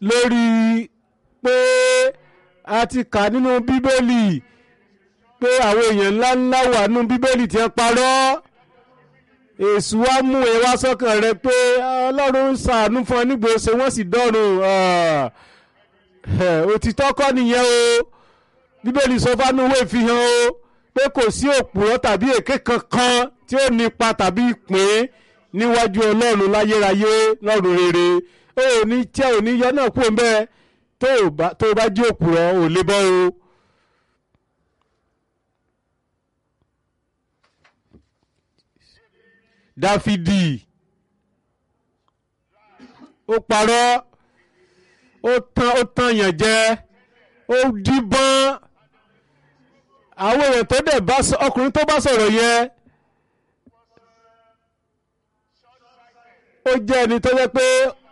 lórí pé a ti kà nínú bíbélì pé àwọn èèyàn ńláńlá wà nínú bíbélì tí wọ́n parọ́ èṣù wa mú ẹ wá sọ́kàn rẹ pé ọlọ́run ń ṣàánú fún ọ nígbòsè wọ́n sì dọ́rùn òtítọ́ kọ́ nìyẹn o bíbélì sọ fánú ìwé ìfihàn o pé kò sí òpùrọ́ tàbí èké kankan tí ó nípa tàbí ìpín níwájú ọlọ́run láyérayé lọ́run rere ó ní tí ò ní yọ náà kú ń bẹ́ẹ̀ tó o bá jí òpùrọ́ ò lè bọ́ o. dáfídì ó parọ́ ó tán ó tán yàn jẹ ó díbọ́n àwọn èèyàn tó dẹ̀ bá ọkùnrin tó bá sọ̀rọ̀ yẹn ó jẹ́ ẹni tó yẹ pé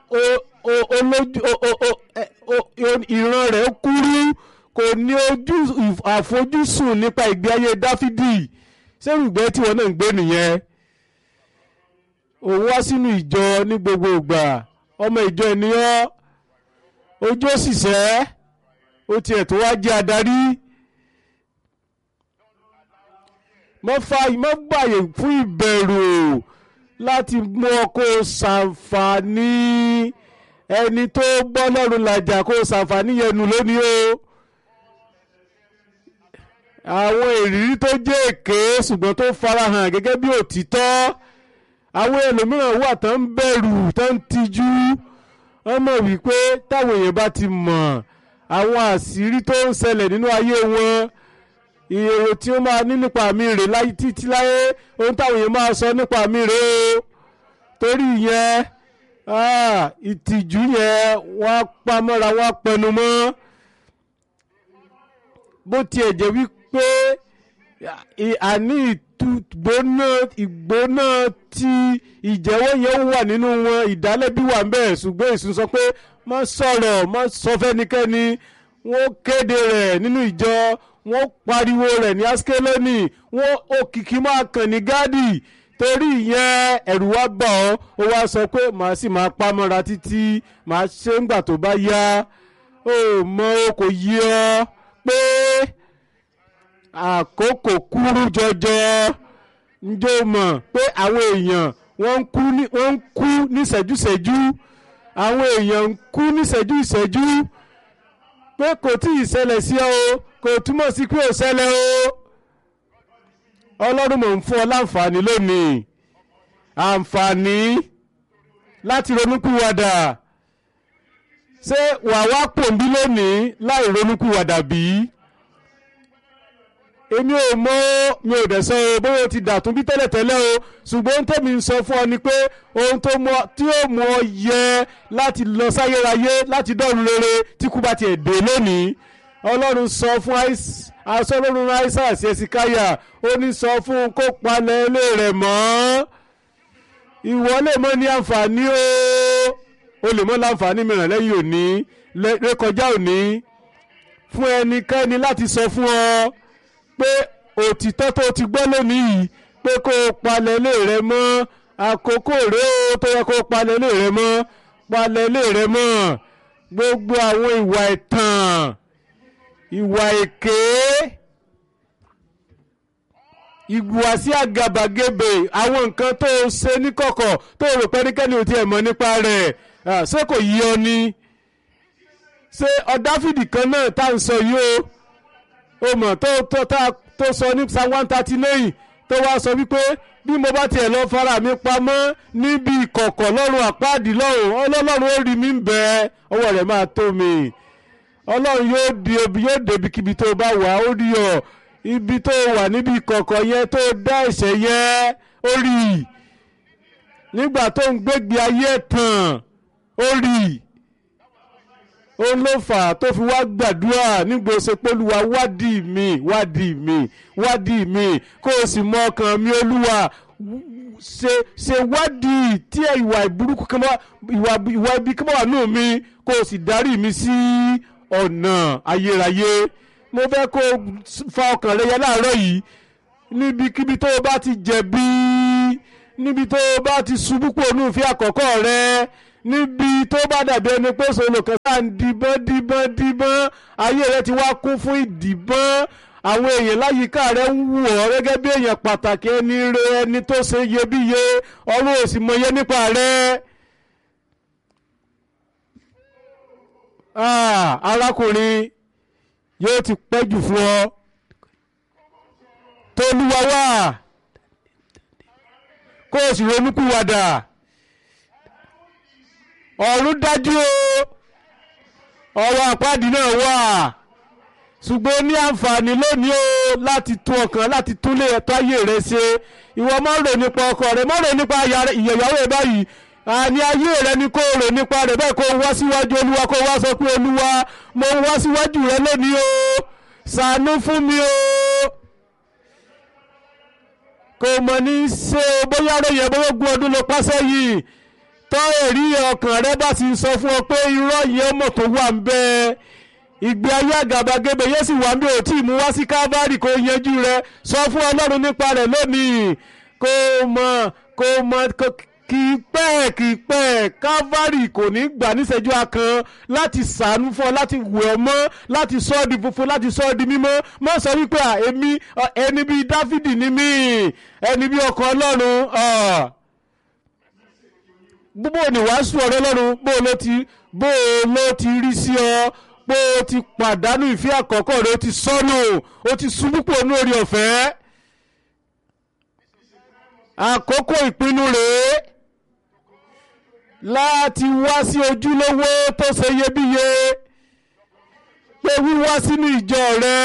ìran rẹ̀ kúrú kò ní ojú àfojúsùn nípa ìgbé ayé dáfídì sẹ́rùgbẹ́ tí wọ́n náà ń gbé nìyẹn òun wá sínú ìjọ ní gbogbo ìgbà ọmọ ìjọ ènìyàn ojú òṣìṣẹ́ ó tiẹ̀ tó wá jẹ́ adarí mọ́ gbàyè fún ìbẹ̀rù láti mú ọ kó ṣàǹfààní ẹni tó bọ́ lọ́rùn làjà kó ṣàǹfààní yẹnu lónìí o àwọn ìrírí tó jẹ́ èké ṣùgbọ́n tó farahàn gẹ́gẹ́ bí òtítọ́ àwọn ẹlòmíràn wà tó ń bẹ̀rù tó ń tijú wọ́n mọ̀ wípé táwọn èèyàn bá ti mọ̀ àwọn àṣírí tó ń ṣẹlẹ̀ nínú ayé wọn èrò tí ó máa ní nípa mi rè láyé títí láyé ohun táwọn èèyàn máa sọ nípa mi rè o torí yẹn ìtìjú yẹn wọ́n pa mọ́ra wọ́n pẹnu mọ́ bó tiẹ̀ jẹ́ wípé àní ìgbóná ìgbóná tí ìjẹ́wọ́ yẹn wà nínú wọn ìdálẹ́bí wà ń bẹ̀ ṣùgbọ́n èsùn sọ pé má sọ̀rọ̀ má sọ fẹ́nikẹ́ni wọ́n kéde rẹ̀ nínú ìjọ wọ́n pariwo rẹ̀ ní askeloni wọ́n òkìkí máa kàn ní gádì torí ìyẹn ẹ̀rù wá bà ọ́ ó wá sọ pé màá sì máa pa mọ́ra títí màá ṣe ń gbà tó bá yá ó mọ o kò yí ọ pé àkókò kúrú jọjọ njó mọ̀ pé àwọn èèyàn wọ́n ń kú níṣẹ́júṣẹ́jú àwọn èèyàn ń kú níṣẹ́jú ìṣẹ́jú pé kò tí ì ṣẹlẹ̀ sí ọ o kò túmọ̀ sí pé ò ṣẹlẹ̀ o ọlọ́run mò ń fún ọ láǹfààní lónìí àǹfààní láti ronúkúwàdà ṣé wàá wá pòǹbí lónìí láì ronúkúwàdà bí? èmi ò mọ mi ò dẹ̀ sọ o bóyá o ti dàtún bí tẹ́lẹ̀tẹ́lẹ̀ o ṣùgbọ́n ohun tẹ́mi ń sọ fún ọ ni pé ohun tó mọ tí ó mú ọ yẹ láti lọ sáyérayé láti dọ́run rere tí kú bá tiẹ̀ dé lónìí ọlọ́run sọ fún aṣọ ọlọ́run aisa àti ẹ̀sìkáyà ó ní sọ fún un kó palẹ̀ ilé rẹ̀ mọ́ ìwọ lè mọ ní àǹfààní o o lè mọ láǹfààní mìíràn lẹ́yìn òní rékọjá òní fún ẹnikẹ́ni láti sọ fún ọ pé òtítọ́ tó ti gbọ́ lónìí yìí pé kó o palẹ̀ ilé rẹ mọ́ àkókò rèé o tó yẹ kó o palẹ̀ ilé rẹ mọ́ palẹ̀ ilé rẹ mọ́ gbogbo àwọn ìwà ẹ̀tàn ìwà èké ìhùwàsí àgàbàgebè àwọn nǹkan tó o ṣe níkọ̀kọ̀ tó o rò pé ẹnikẹ́ni ò tiẹ̀ mọ̀ nípa rẹ̀ ṣé kò yí ọ ni ṣé ọ̀dáfìdì kan náà tá à ń sọ yìí o o mọ̀ tó tó tá tó sọ ní psalm one thirty nine tó wá sọ wípé bí mo bá tiẹ̀ lọ fara mi pamọ́ níbi ìkọ̀kọ̀ lọ́rùn àpáàdì lọ́rùn ọlọ́run ó rí mi ń bẹ ọwọ́ rẹ̀ máa tó mi ọlọ́run yóò di obi yóò débi kíbi tó bá wà ó rí ọ ibi tó wà níbi ìkọ̀kọ̀ yẹn tó dá ẹ̀ṣẹ̀ yẹn ó rí nígbà tó ń gbégbé ayé tàn ó rí òun ló fà á tó fi wá gbàdúrà nígbà ó ṣe pólúwa wádìí mi wádìí mi wádìí mi kó o sì mọ ọkàn mi olúwa ṣe ṣe wádìí tí ìwà ìburúkú kan bá ìwà ìwà ibi kan bá wà nù mí kó o sì darí mi sí ọ̀nà ayérayé mo fẹ́ kó o fa ọkàn rẹ yẹ láàárọ̀ yìí níbikíbi tó o bá ti jẹ̀bi níbi tó o bá ti ṣubú pò nù fi àkọ́kọ́ rẹ níbi tó bá dàbí ẹni pé sọlọ kan sáà ń dìbọn dìbọn dìbọn ayé rẹ ti wá kún fún ìdìbọn àwọn èèyàn láyìíká rẹ ń wù ọ́ gẹ́gẹ́ bí èèyàn pàtàkì ẹni rẹ ẹni tó ṣe iyebíye ọ̀run ò sì mọyé nípa rẹ. Ah, arákùnrin yóò ti pẹ́ jù fún ọ tolúwa wá kó o sì ronúkúwàdà ọ̀run dájú o ọ̀rọ̀ àpáàdì náà wà ṣùgbọ́n ó ní àǹfààní lónìí o láti tún ọkàn láti túnlé ẹ̀tọ́ ayé rẹ ṣe ìwọ má rò nípa ọkọ rẹ má rò nípa ìyẹ̀yàwó rẹ báyìí àní ayé rẹ ni kó rò nípa rẹ bẹ́ẹ̀ kó wá síwájú olúwa kó wá sọ pé olúwa mo wá síwájú rẹ lónìí o ṣàánú fún mi o kò mọ̀ ní ṣe bóyá ròyìn bóyá ogún ọdún ló pàṣẹ yìí tọ́ èrí ọkàn rẹ bá ti sọ fún ọ pé irọ́ yẹn mọ̀ tó wà ń bẹ́ẹ̀ ìgbé ayé àgàbàgebè yóò sì wà ń bí ò tí ì mú wá sí Calvary kó yanjú rẹ sọ fún Ọlọ́run nípa rẹ̀ lónìí kó mọ̀ kó mọ̀ kì í pẹ́ kì í pẹ́ Calvary kò ní gbà níṣẹ́jú akan láti ṣàánú fún ọ láti wẹ̀ ọ́ mọ́ láti sọ ọ́ di funfun láti sọ ọ́ di mímọ́ mọ́ sọ wípé èmi ẹni bíi Dáfídì ni mí ẹni bíi ọkọ Ọlọ́run bó ni wàásù ọ̀rọ̀ Ọlọ́run bó ló ti bó ló ti rí sí ọ pé o ti pàdánù ìfẹ́ àkọ́kọ́ rẹ o ti sọnù o ti ṣubú pò ní orí ọ̀fẹ́ àkókò ìpinnu rèé láti wá sí ojúlówó tó ṣe iyebíye pé wíwá sínú ìjọ rẹ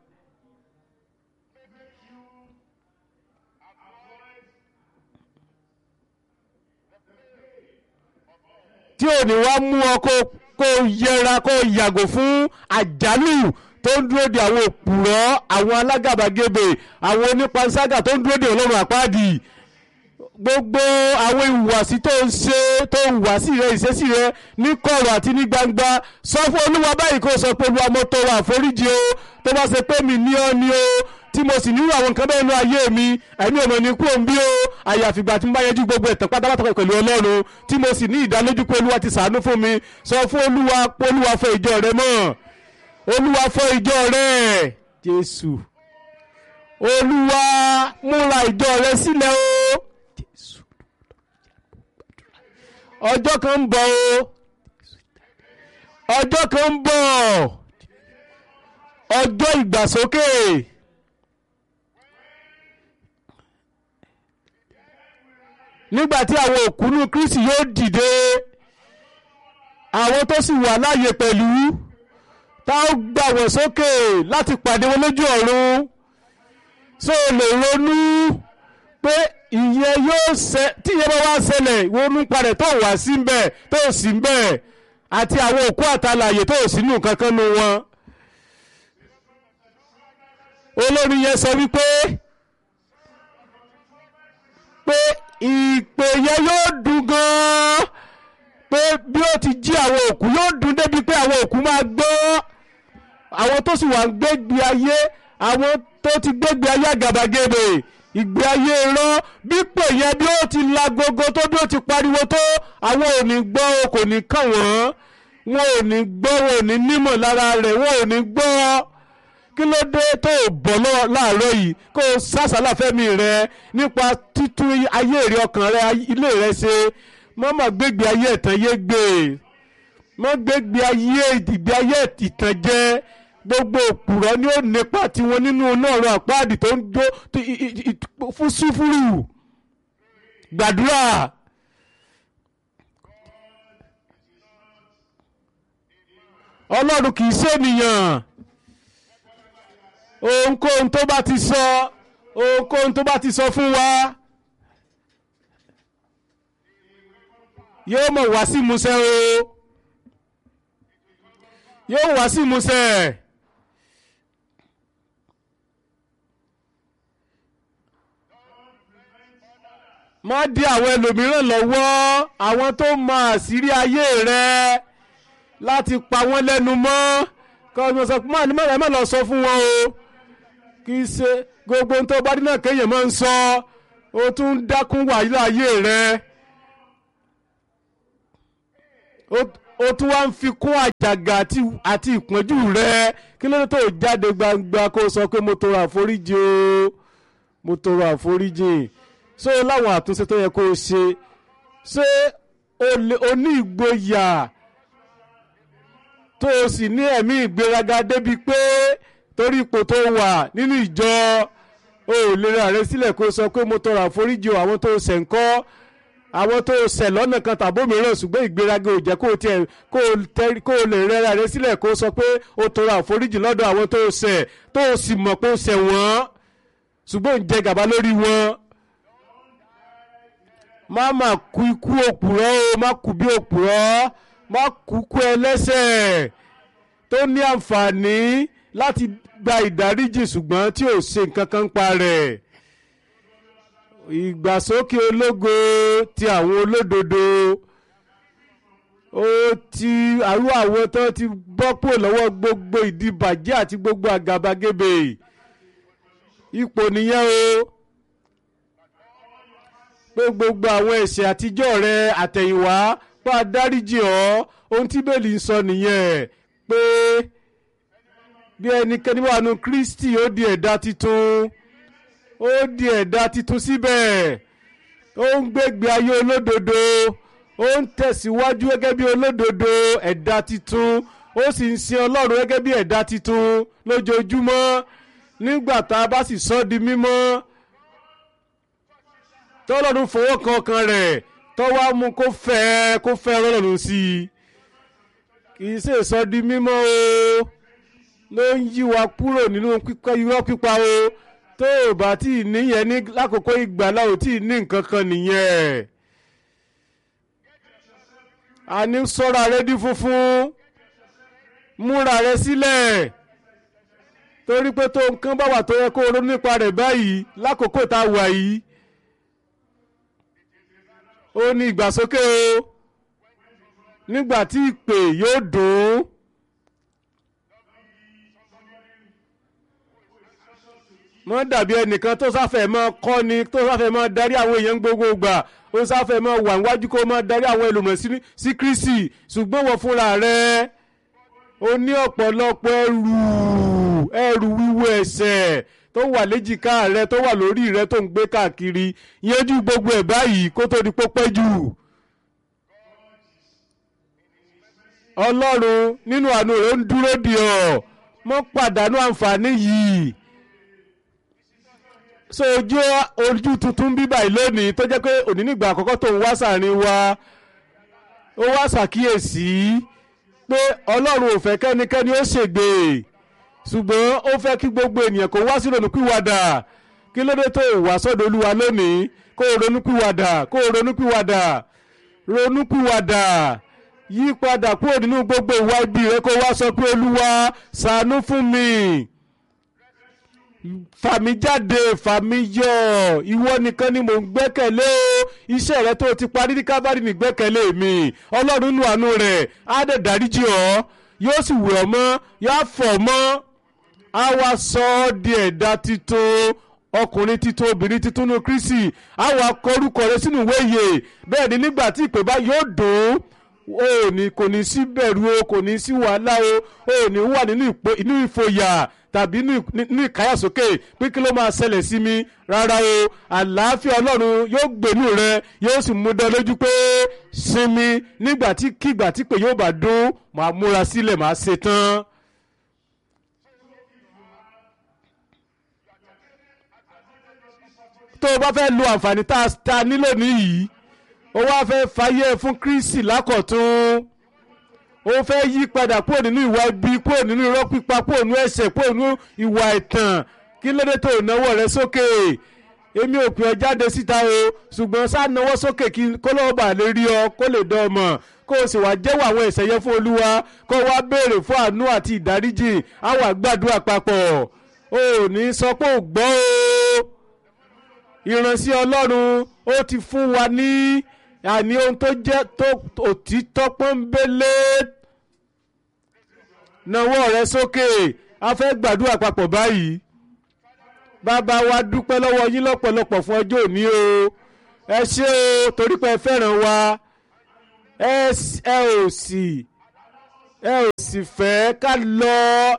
tí ò ní wá mú ọ kó kó yẹra kó yàgò fún àjálù tó ń dúró de àwọn òpùrọ́ àwọn alágàbàgebè àwọn onípanṣágà tó ń dúró de ọlọ́run àpáàdì gbogbo àwọn ìhùwàsí tó ń ṣe tó ń wà sí rẹ ìṣesí rẹ ní kọ̀rọ̀ àti ní gbangba sọ fún olúwa báyìí kó sọ pé olúwa mo tọrọ àforíjì o tó bá ṣe pé mi ní ọ ní o tí mo sì nílò àwọn nǹkan bẹ́ẹ̀ nú ayé mi ẹ̀mí ò mọ̀ ní kú òun bí o àyàfìgbà tí mo bá yanjú gbogbo ẹ̀tàn pátápátá pẹ̀lú ọlọ́run tí mo sì ní ìdánilójú pé olúwa ti ṣàánú fún mi sọ fún olúwa pé olúwa fọ ìjọ rẹ mọ́ olúwa fọ ìjọ rẹ jésù olúwa múra ìjọ rẹ sílẹ̀ o jésù ọjọ́ kan ń bọ̀ o ọjọ́ kan ń bọ̀ ọjọ́ ìgbàsókè. nígbàtí àwọn òkú ní Kristi yóò dìde àwọn tó sì wà láàyè pẹ̀lú tá ó gbà wọ́n sókè láti pàdé wọn lójú ọ̀run so lè ronú pé ìyẹn yóò ṣe tí ìyẹn bá wá ṣẹlẹ̀ ronú padà tó wà sí mbẹ̀ tó sì mbẹ̀ àti àwọn òkú àtàlàyé tó sì nù kankan nu wọn olórin yẹn sọ wípé pé ìpè yẹn yóò dùn gan-an pé bí ó ti jí àwọn òkú yóò dùn débi pé àwọn òkú máa gbọ́ àwọn tó sì wà ń gbégbé ayé àwọn tó ti gbégbé ayé àgàbàgebè ìgbé ayé rán bí pè yẹn bí ó ti la gogo tó bí ó ti pariwo tó àwọn ò ní gbọ́ o kò ní kàn wọ́n wọn ò ní gbọ́ wọn ò ní nímọ̀ lára rẹ̀ wọn ò ní gbọ́ kí ló dé tó o bọ̀ láàárọ̀ yìí kó o sásàlà fẹ́mi rẹ nípa títún ayé rẹ ọkàn rẹ ilé rẹ ṣe mọ́mọ́ gbégbé ayé ẹ̀tàn yé gbé mọ́ gbégbé ayé ìgbé ayé ìtànjẹ gbogbo òpùrọ̀ ni ó nípa tiwọn nínú náà rọ àpáàdì tó ń jó fún súfúrù gbàdúrà. ọlọ́run kì í ṣènìyàn ohunkóhun tó bá ti sọ ohunkóhun tó bá ti sọ fún wa yóò mọ̀ wá sí ìmúṣẹ o yóò wá sí ìmúṣẹ. má dí àwọn ẹlòmíràn lọ́wọ́ àwọn tó mọ àṣírí ayé rẹ láti pa wọ́n lẹ́nu mọ́ kọ́ ọ́ sọ fún mi ẹ má lọ sọ fún wọn o kì í ṣe gbogbo ohun tó bá dín náà kéèyàn máa ń sọ o tún ń dákún wàhálà ayé rẹ ó tún wá ń fi kún àjàgà àti ìpọ́njú rẹ kí ló dé tó jáde gbangba kó sọ pé mo tọrọ àforíjì o mo tọrọ àforíjì so láwọn àtúnṣe tó yẹ kó o ṣe ṣé o ní ìgboyà tó o sì ní ẹ̀mí ìgbéraga débi pé torí ipò tó wà nínú ìjọ o ò lè ra rẹ sílẹ̀ kó o sọ pé mo tọrọ àforíjì o àwọn tó o ṣẹ̀ ń kọ́ àwọn tó o ṣẹ̀ lọ́nà kan tàbó mìíràn ṣùgbọ́n ìgbéraga ò jẹ́ kó o tiẹ̀ kó o lè rẹ́ra rẹ sílẹ̀ kó o sọ pé o tọrọ àforíjì lọ́dọ̀ àwọn tó o ṣẹ̀ tó o sì mọ̀ pé o ṣẹ̀ wọ́n ṣùgbọ́n ò ń jẹ gàba lórí wọn. má má kú ikú òpùrọ́ o má kú bí òpùrọ́ má kú kú ẹlẹ́ṣẹ̀ tó ní àǹfààní láti gba ìdáríjì ṣùgbọ́n tí ò ṣe nǹkan kan pa rẹ̀ ìgbàsókè ológo ti àwọn olódodo ó ti àrú àwọn tó ti bọ́ pò lọ́wọ́ gbogbo ìdìbàjẹ́ àti gbogbo àgàbàgebè ipò nìyẹn o pé gbogbo àwọn ẹ̀ṣẹ̀ àtijọ́ rẹ àtẹ̀yìnwá bá a dáríjì ọ́ ohun tí bẹ́ẹ̀lì ń sọ nìyẹn pé bí ẹnikẹ́ni wà nù Kristi ó di ẹ̀dá titun ó di ẹ̀dá titun síbẹ̀ ó ń gbégbé ayé olódodo ó ń tẹ̀síwájú gẹ́gẹ́ bí olódodo ẹ̀dá titun ó sì ń sin Ọlọ́run gẹ́gẹ́ bí ẹ̀dá titun lójoojúmọ́ nígbà tá a bá sì sọ di mímọ́ tọ́lọ́run fọwọ́ kan ọkàn rẹ̀ tọ́wọ́ mú kó fẹ́ kó fẹ́ Ọlọ́run sí i kì í ṣe sọ di mímọ́ o ló ń yí wa kúrò nínú irọ́ pípa o tó o bá tí ì níyẹn ní lákòókò ìgbàlá ò tí ì ní nǹkan kan nìyẹn àní sọ́ra rẹ di funfun múra rẹ sílẹ̀ torí pé tó nǹkan bá wà tó yẹ kó o ronú nípa rẹ̀ báyìí lákòókò tá a wà yìí ó ní ìgbàsókè o nígbà tí ìpè yóò dùn mọ́ dàbí ẹnìkan tó sáfẹ́ mọ́ kọ́ni tó sáfẹ́ mọ́ darí àwọn èèyàn gbogbo gbà ó sáfẹ́ mọ́ wà níwájú kó mọ́ darí àwọn ẹlòmíràn sí Kristi ṣùgbọ́n wọ́n fúnra rẹ̀ ó ní ọ̀pọ̀lọpọ̀ ẹrù ẹrù wíwo ẹ̀ṣẹ̀ tó wà léjìká rẹ tó wà lórí rẹ tó ń gbé káàkiri yanjú gbogbo ẹ̀ báyìí kó tó di pópẹ́ jù. Ọlọ́run nínú àánú rẹ̀ ń dúró dì ọ́ mọ́ pàdánù àǹfààní yìí so ojú ojú tuntun bí báyìí lónìí tó jẹ́ pé òní nígbà àkọ́kọ́ tó ń wá sàárín wa ó wá ṣàkíyèsí pé ọlọ́run ò fẹ́ kẹ́nikẹ́ni ó ṣègbè ṣùgbọ́n ó fẹ́ kí gbogbo ènìyàn kó wá sí ronúpìwàdà kí ló dé tó wá sọ́dọ̀ olúwa lónìí kó o ronúpìwàdà kó o ronúpìwàdà ronúpìwàdà yí padà kúrò nínú gbogbo ìwà ibi rẹ kó wá sọ pé olúwa ṣàánú fún mi fàmí jáde fàmí yọ ìwọ nìkan ni mò ń gbẹ́kẹ̀lé o iṣẹ́ rẹ tó ti parí ní kábàárì ní gbẹ́kẹ̀lé mi ọlọ́run nù àánú rẹ̀ á dẹ̀ dáríjì ọ́ yóò sì wẹ̀ ọ́ mọ́ yóò fọ̀ mọ́ á wá sọ ọ́ di ẹ̀dá titun ọkùnrin titun obìnrin titun ní Kristi á wá kọ orúkọ rẹ sínú ìwé ìyè bẹ́ẹ̀ ni nígbà tí ìpè bá yóò dùn ó ní kò ní sí bẹ̀rù o kò ní sí wàhálà o ó ní wà nínú ìfòyà tàbí ní ìkáyàsókè pé kí ló máa ṣẹlẹ̀ sí mi rárá o àlàáfíà ọlọ́run yóò gbèlú rẹ yóò sì mú dán lójú pé sinmi nígbà tí kígbà tí pé yóò bá dún màá múra sílẹ̀ màá ṣe tán. tó o bá fẹ́ lo àǹfààní tá a nílò níyìí ó wá fẹ́ fàyè fún Kristi lákọ̀tún ó fẹ́ yí padà kúrò nínú ìwà ibi kúrò nínú irọ́ pípa kúrò nínú ẹ̀ṣẹ̀ kúrò nínú ìwà ẹ̀tàn kí lóde tó náwó rẹ sókè èmi ò pè ọ́ jáde síta o ṣùgbọ́n sá náwó sókè kí kó lọ́wọ́ bà lè rí ọ kó lè dán ọmọ kó o sì wá jẹ́wọ́ àwọn ẹ̀ṣẹ̀ yẹn fún Olúwa kó o wá béèrè fún àánú àti ìdáríjì á wá gbàdúrà papọ̀ o ò ní sọ pé ò gbọ́ o ìránṣẹ́ Ọlọ́run ó ti fún wa ní àní ohun tó jẹ́ tó òtítọ́ pọ́nbélé nawọ́ rẹ sókè a fẹ́ gbàdúrà papọ̀ báyìí bàbá wa dúpẹ́ lọ́wọ́ yín lọ́pọ̀lọpọ̀ fún ọjọ́ òní o ẹ ṣé o torí pé ẹ fẹ́ràn wa ẹ s- ẹ ò sì ẹ ò sì fẹ́ ká lọ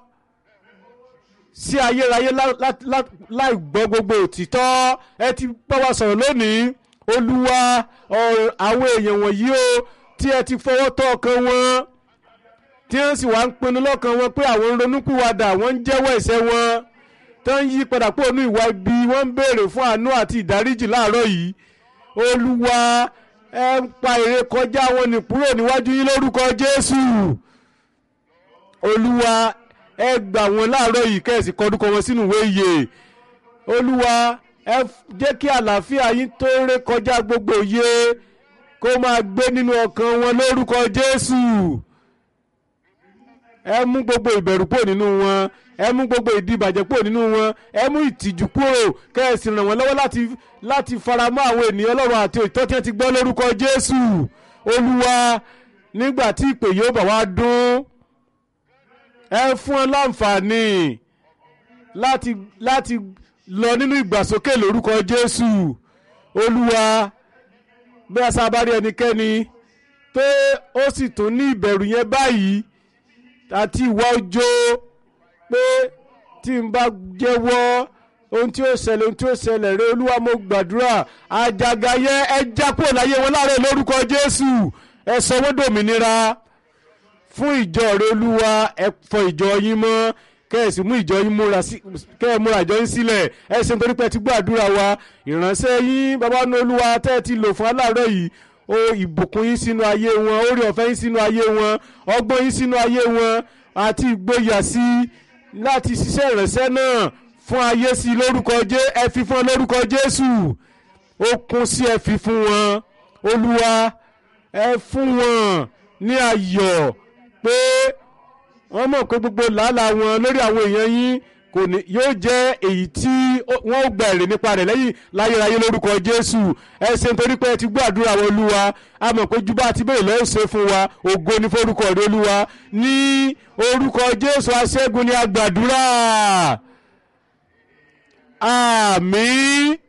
sí ayérayé lá- lá- lá- láì gbọ́ gbogbo òtítọ́ ẹ ti bá wa sọ̀rọ̀ lónìí olúwa ọ̀rọ̀ àwọn èèyàn wọ̀nyí o tí ẹ ti fọwọ́ tọ́ ọkàn wọn tí wọ́n sì wá ń pinnu lọ́kàn wọn pé àwọn ń ronúpìwàdà wọ́n ń jẹ́wọ́ ẹ̀ṣẹ̀ wọn tó ń yí padà kúrò ní ìwà ibi wọ́n ń béèrè fún àánú àti ìdáríjì láàárọ̀ yìí olúwa ẹ ń pa èrè kọjá wọn nì kúrò níwájú yín lórúkọ jésù olúwa ẹ gbà wọn láàárọ̀ yìí kẹ́sì kọdúkọ wọn sínú ìwé ìyè olúwa ẹ f- jẹ́ kí àlàáfíà yín tó ré kọjá gbogbo òye kó máa gbé nínú ọkàn wọn lórúkọ jésù ẹ mú gbogbo ìbẹ̀rù kúrò nínú wọn ẹ mú gbogbo ìdìbàjẹ́ kúrò nínú wọn ẹ mú ìtìjú kúrò kẹ́sì ràn wọ́n lọ́wọ́ láti láti faramọ́ àwọn ènìyàn ọlọ́run àti òtítọ́ tí wọ́n ti gbọ́ lórúkọ jésù olúwa nígbà tí ìpè yóò bá wá dún ẹ fún ọ láǹfààní láti láti lọ nínú ìgbàsókè lórúkọ jésù olúwa bí a sábà rí ẹnikẹ́ni pé ó sì tún ní ìbẹ̀rù yẹn báyìí àti ìwà ọjọ́ pé tí n bá jẹ́wọ́ ohun tí ó ṣẹlẹ̀ ohun tí ó ṣẹlẹ̀ rẹ olúwa mo gbàdúrà àjàgà yẹn ẹ já kúrò láyé wọn láàárọ̀ lórúkọ jésù ẹ sọ wọ́n dòmìnira fún ìjọ rẹ olúwa ẹ fọ ìjọ yín mọ́ kẹ́ ẹ sì mú ìjọ yín múra sí kẹ́ ẹ múra ìjọ yín sílẹ̀ ẹ ṣe nítorí pé ẹ ti gbọ́ àdúrà wa ìránṣẹ́ yín bàbá ní olúwa tẹ́ ẹ ti lò fún aláàárọ̀ yìí o ìbùkún yín sínú ayé wọn orí ọ̀fẹ́ yín sínú ayé wọn ọgbọ́n yín sínú ayé wọn àti ìgboyà sí láti ṣiṣẹ́ ìránṣẹ́ náà fún ayé sí lórúkọ jẹ́ ẹ fi fún ọ lórúkọ jésù ó kún sí ẹ fi fún wọn olúwa ẹ fún wọn ní ayọ̀ pé wọ́n mọ̀ pé gbogbo làálàá wọn lórí àwọn èèyàn yín kò ní yóò jẹ́ èyí tí ó- wọ́n ó gba èrè nípa rẹ̀ lẹ́yìn láyérayé lórúkọ jésù ẹ ṣe nítorí pé ẹ ti gbọ́ àdúrà wọn olúwa a mọ̀ pé jùbọ́ àti bẹ́ẹ̀ lọ́ọ́ ṣe fún wa ògo ní forúkọ rẹ̀ olúwa ní orúkọ jésù aṣẹ́gun ni a gbàdúrà àmín